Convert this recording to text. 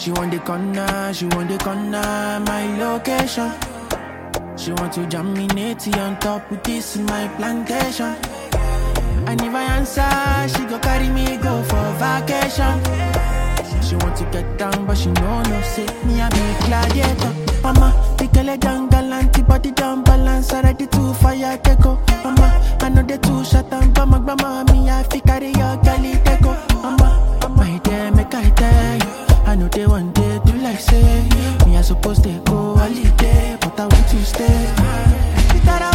She want the corner, she want the corner, my location. She want to jam me natty on top with this in my plantation. And if I answer, she go carry me go for vacation. She want to get down, but she know no say me I be gladiator. Mama, the girl a down galant, body down balance, already too fire take go. Mama, I know they too shut down, but my grandma me I fi carry your girlie take go. Mama, my dear, make I tell you, I know they want day do like say me I supposed to go holiday, but I want to stay. That I